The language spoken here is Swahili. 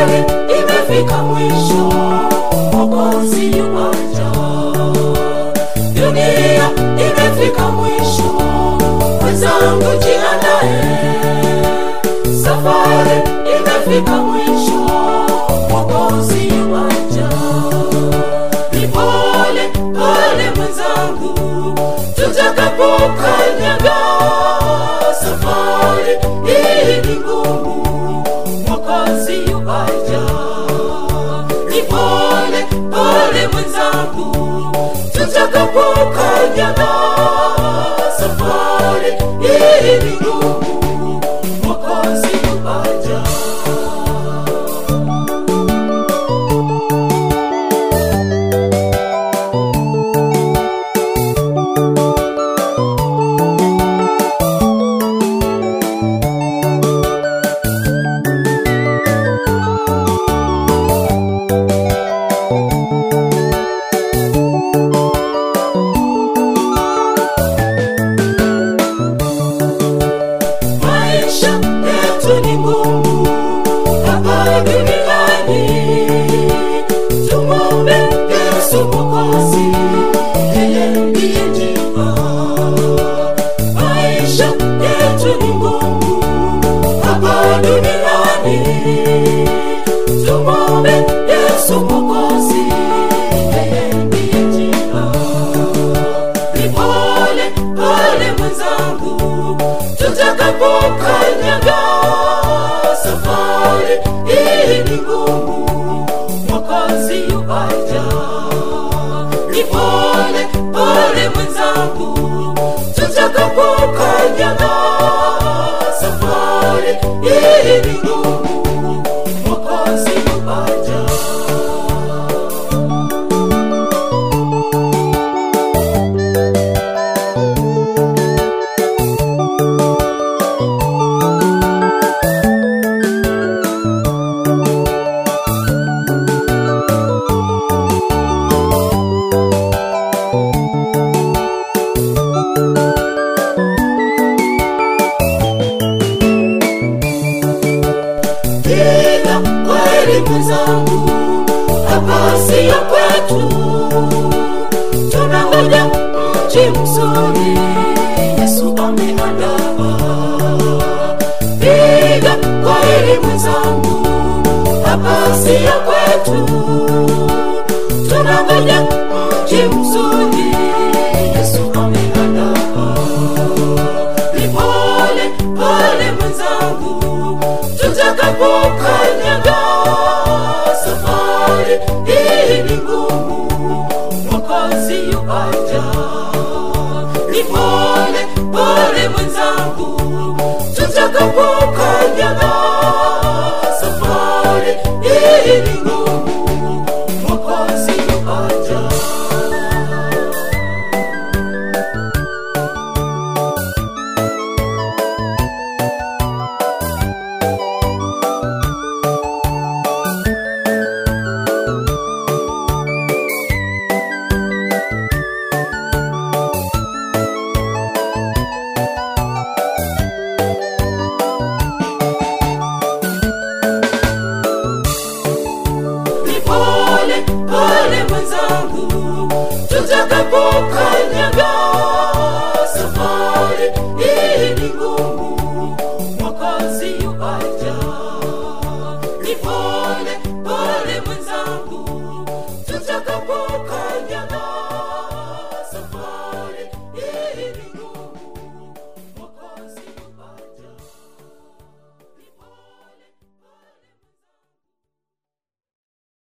safari imefika mwisho, Mwokozi yuaja. Dunia imefika mwisho, mwenzangu jiandae. Safari imefika mwisho, Mwokozi yuaja. Ni pole pole mwenzangu, tutakapokanyaga safari hii ni ngumu, Mwokozi yuaja. Ni pole pole mwenzangu, tutakapokanyaga safari hii ni ngumu, Mwokozi yuaja. maisha yetu ni ngumu hapa duniani. Tumwombe Yesu Mwokozi, yeye ndiye njia. Maisha yetu ni ngumu hapa duniani. Tumwombe Yesu Mwokozi, yeye ndiye njia. Ni pole pole mwenzangu, tutakapokanyaga safari hii ni ngumu, Mwokozi yuaja. Ni pole pole mwenzangu, tutakapokanyaga safari hii ni ngumu, Mwokozi yuaja. Piga kweli mwenzangu, hapa siyo kwetu, tunangoja mji mzuri Yesu ameandaa. Piga kweli mwenzangu, hapa siyo kwetu, tunangoja mji mzuri Yesu ameandaa. Ni pole pole mwenzangu, tutakapokanyaga